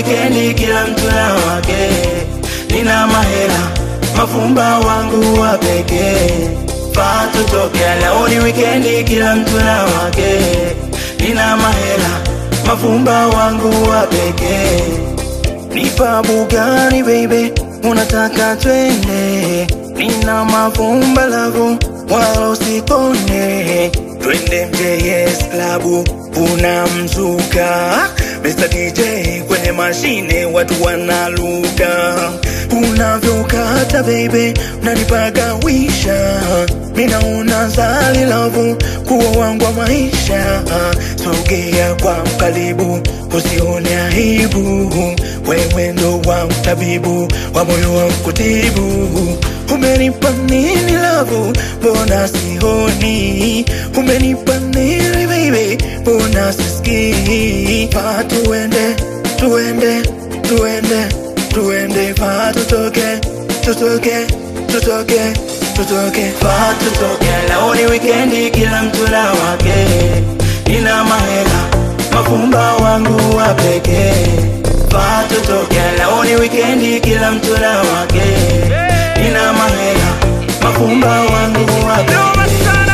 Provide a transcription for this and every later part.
wikendi, kila mtu na wake. Nina mahela, mafumba wangu wa pekee. Faa tutoke, leo ni wikendi, kila mtu na wake. Nina mahela, mafumba wangu wa pekee. Nipa Bugatti baby, unataka twende? Nina mafumba lavu, wala usikone. Twende MJS klabu, una mzuka Mr. DJ kwenye mashine, watu wanaluka. Unavyokata baby, unanipagawisha. Mina unazali lavu, kuwa wangu wa maisha. Sogea kwa mkaribu, usione aibu. Wewe ndo wangu tabibu, wa moyo wangu kutibu. Umenipa nini lavu, mbona sioni? Umenipa nini baby, mbona sisikii? Faa tuende, tuende, tuende, tuende, faa tutoke, tutoke, tutoke, tutoke, faa tutoke. Leo ni wikendi, kila mtu na wake. Nina mahela, mafumba wangu wa pekee. Faa tutoke, leo ni wikendi, kila mtu na wake. Nina mahela, mafumba wangu wa pekee.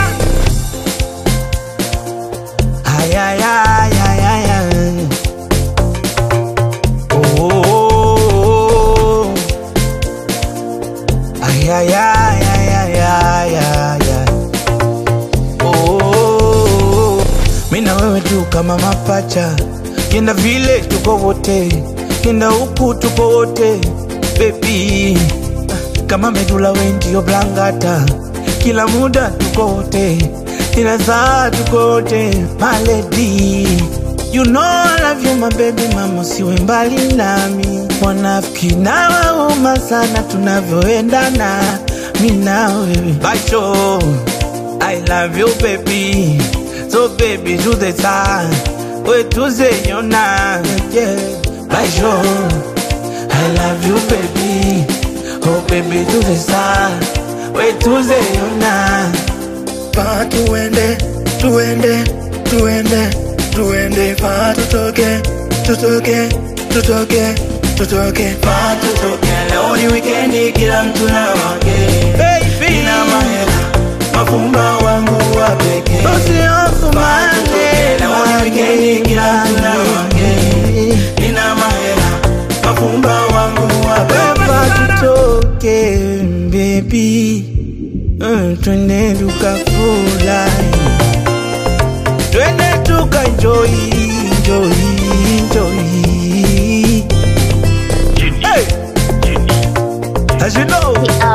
Ay, ay, ay, ay, ay, ay. Oh, oh, oh, oh. Ay, ay, ay, ay, ay, ay, ay, ay. Oh, oh, oh. Mi na wewe tu kama mapacha, kenda vile tuko wote, kenda huku tuko wote baby, kama medula we ndio blangata, kila muda tuko wote, kila saa tuko wote my lady. You know I love you my baby mama, siwe mbali nami. Wanafiki na wauma sana tunavyoendana, mi na wewe basho. I love you baby, so baby do the time, we tuzeyona yeah. Basho, I love you baby, oh baby do the time, we tuzeyona Faa tuende, tuende, tuende, tuende, faa tutoke, tutoke, tutoke, tutoke, faa tutoke. Leo ni wikendi, kila mtu na wake. Nina mahela, mafumba wangu wa pekee. Faa tutoke, leo ni wikendi, kila mtu na wake. Nina mahela, mafumba wangu wa pekee. Faa tutoke, baby. Mm, twende tukafurahi, twende tuka enjoy, enjoy, enjoy. Hey! As you know,